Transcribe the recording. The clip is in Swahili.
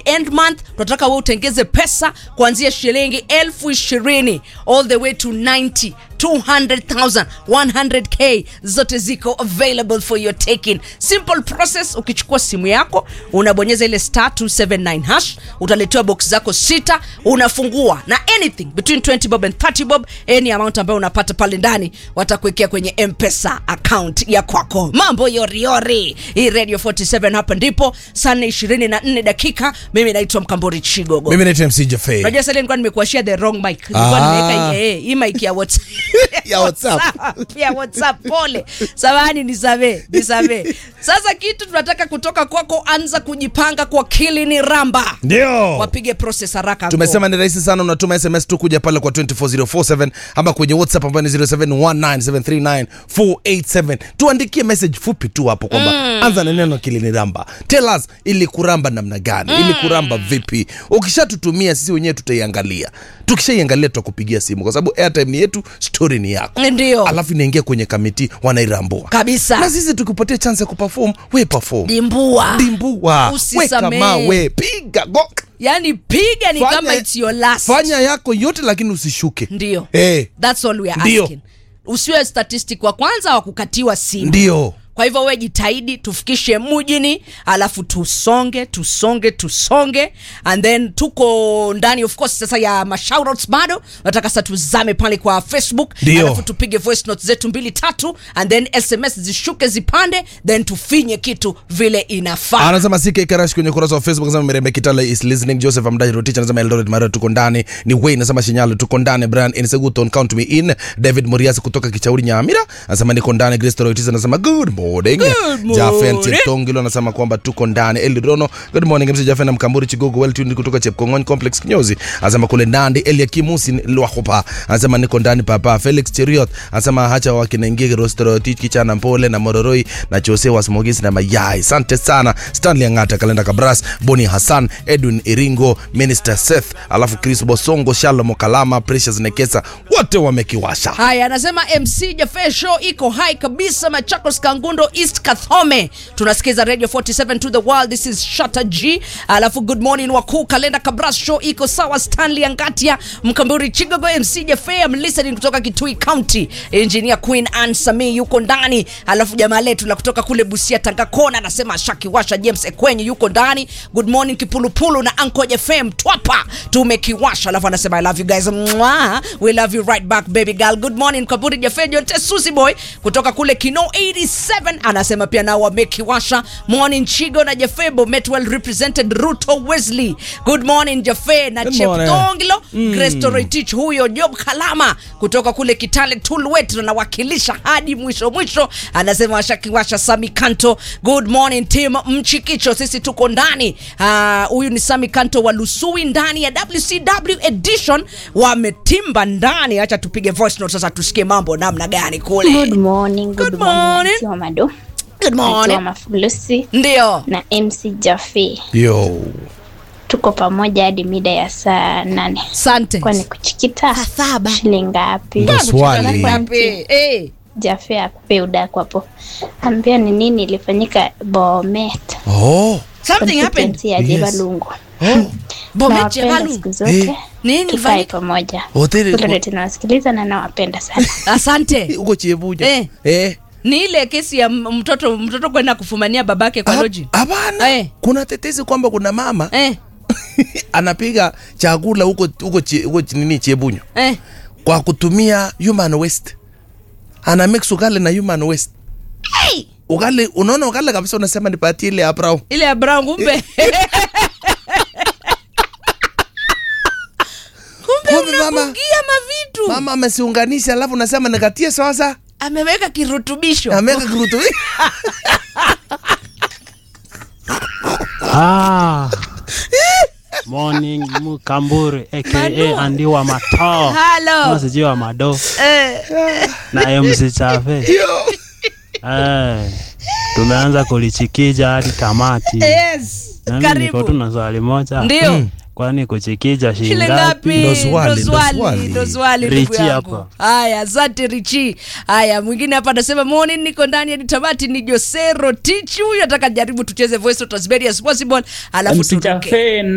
end month tunataka wewe utengeze pesa kuanzia shilingi elfu ishirini all the way to 90 200,000 100k zote ziko available for your taking simple process ukichukua simu yako unabonyeza ile star 279 hash utaletewa box zako sita unafungua na anything between 20 bob and 30 bob any amount ambayo unapata pale ndani watakuwekea kwenye mpesa account ya kwako mambo yoriyori hii radio 47 hapa ndipo saa 24 dakika mimi naitwa mkambori chigogo mimi naitwa mc jafe unajua sasa nilikuwa nimekuashia the wrong mic nilikuwa Ah. nimeweka hii- eh, hii mic ya whatsapp Ya WhatsApp. ya whatsapp pole samahani nisamee nisamee sasa kitu tunataka kutoka kwako anza kujipanga kwa kilini ramba ndio wapige process haraka tumesema ni rahisi sana unatuma sms tu kuja pale kwa 24047 ama kwenye whatsapp ambayo ni 0719739487 tuandikie message fupi tu hapo kwamba mm. anza na neno kiliniramba tell us ili kuramba namna gani mm. ili kuramba vipi ukishatutumia sisi wenyewe tutaiangalia tukishaiangalia tutakupigia simu kwa sababu airtime ni yetu story ni yako ndio alafu inaingia kwenye kamiti wanairambua kabisa na sisi tukipatia chance ya kuperform we perform dimbua dimbua weka Usisamee. mawe piga go yani piga ni Fanya- kama it's your last fanya yako yote lakini usishuke ndio Eh, that's all we are Ndio. asking usiwe statistic wa kwanza wa kukatiwa simu ndio kwa hivyo we jitahidi tufikishe mujini alafu tusonge tusonge tusonge and then tuko ndani of course sasa ya mashoutouts bado nataka sasa tuzame pale kwa facebook Ndio. alafu tupige voice notes zetu mbili tatu and then sms zishuke zipande then tufinye kitu vile inafaa anasema ck karash kwenye ukurasa wa facebook anasema mirembe kitala is listening joseph amdahi rotich anasema eldoret mara tuko ndani ni wayne anasema shinyalo tuko ndani brian inseguton count me in david moriasi kutoka kichauri nyamira anasema niko ndani grace toroitis anasema good morning Good jafen morning. cheptongilo anasema kwamba tuko ndani elirono good morning mc jafen na mkamburi chigogo well tuned kutoka chepkongony complex kinyozi anasema kule ndani eliakimusi lwahopa anasema niko ndani papa felix cheriot anasema hacha wakinaingia rosterotich kichana mpole na mororoi na chose wasmogisi na mayai asante sana stanley angata kalenda kabras boni hassan edwin iringo minister seth alafu chris bosongo shalom kalama precious nekesa wote wamekiwasha haya anasema mc jafe show iko hai kabisa machakos kangundo east kathome tunasikiza radio 47 to the world this is shata g alafu good morning wakuu kalenda kabras show iko sawa stanley angatia mkamburi chigogo mc jafe am listening kutoka kitui county engineer queen ann sami yuko ndani alafu jamaa letu la kutoka kule busia tangakona anasema shakiwasha james ekwenye yuko ndani good morning kipulupulu na anko fm twapa tumekiwasha alafu anasema i love you guys Mwah. we love you right back baby girl good morning kaburi jafejo tesusi boy kutoka kule kino 87 anasema pia nao wamekiwasha morning chigo na jafebo met well represented ruto wesley good morning jafe na Good morning. cheptongilo mm. grestoretich huyo job kalama kutoka kule kitale tulwet anawakilisha hadi mwisho mwisho anasema washakiwasha sami kanto good morning team mchikicho sisi tuko ndani Ah, huyu ni sami kanto wa lusui ndani ya wcw edition wametimba ndani hacha tupige voice note sasa tusikie mambo namna gani kule Good morning, good, Good morning. morning. Auntie Wamado. good Naitwa morning Mafulusi ndio na MC Jafe. yo Tuko pamoja hadi mida ya saa nane. sante Kwani kuchikita Saa saba. shilingi ngapi? Ndo swali. Wapi? Eh. Jafe akupe udaku hapo. Ambia ni nini ilifanyika Bomet. oh. something happened Constituency ya Yes. Jebalungu. oh. bomet Nawapenda Jebalu. siku zote. Eh. nini Tukae ilifanyika? pamoja. Hoteli- Kule tunawasikiliza na nawapenda sana. asante huko chiebuja Eh. eh. ni ile kesi ya m- mtoto mtoto kwenda kufumania babake kwa Ah, loji hapana Eh. kuna tetesi kwamba kuna mama eh, anapiga chakula huko huko chi- huko chi- nini chiebunya eh. kwa kutumia human waste ana mix ugali na human waste Hey! ugali unaona ugali kabisa unasema nipatie ile abrao ile ya brown kumbe kumbe Kumbe mama- unabugia mavitu mama amesiunganisha alafu nasema nikatie sasa ameweka kirutubisho ameweka kirutu Ah. Morning Mukamburi aka Mado. Andi wa Matao. Halo. Kama sijui wa Mado eh, na MC Chafe. Eh. Tumeanza kulichikija hadi tamati. yes Na mimi niko tu karibu na swali moja. ndio Kwani kuchikija shilingi shile ngapi? ngapi Ndo swali, Ndo ndo swali, swali. ndo swali ndugu Richi yangu. hapa. haya asante richi haya mwingine hapa anasema morning niko ndani hadi tamati ni josero tichi huyu ataka jaribu tucheze voice note as very as possible alafu turuke Msichafe